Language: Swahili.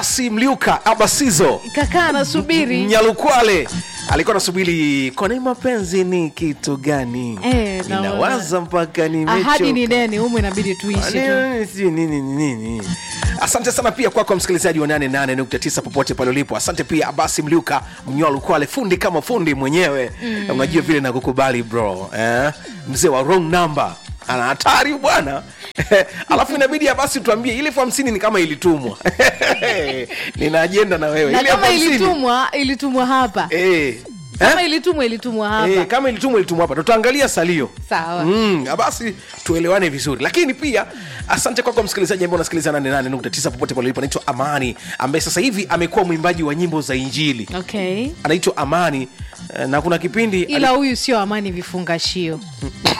abasi mliuka abasizo kakaa anasubiri nyalukwale alikuwa nasubiri kwani mapenzi ni kitu gani Eh, naona. ninawaza mpaka ahadi ni nimechoka nene umu inabidi tuishi tu Nini, sijui nini nini nini. asante sana pia kwako kwa msikilizaji wa 88.9 popote pale ulipo asante pia abasi mliuka mnywalo kwale fundi kama fundi mwenyewe mm. unajua vile nakukubali bro eh? mzee wa wrong number ana hatari bwana alafu inabidi abasi tuambie ile elfu hamsini ni kama ilitumwa nina ajenda na wewe na Ile elfu kama hamsini- ilitumwa ilitumwa hapa eh. kama Eh? ilitumwa ilitumwa hapa Eh, kama ilitumwa ilitumwa hapa tutaangalia salio sawa Mm, basi tuelewane vizuri lakini pia asante kwako msikilizaji ambao unasikiliza 88.9 popote pale ulipo anaitwa amani ambaye sasa hivi amekuwa mwimbaji wa nyimbo za injili okay anaitwa amani eh, na kuna kipindi ila huyu sio amani vifungashio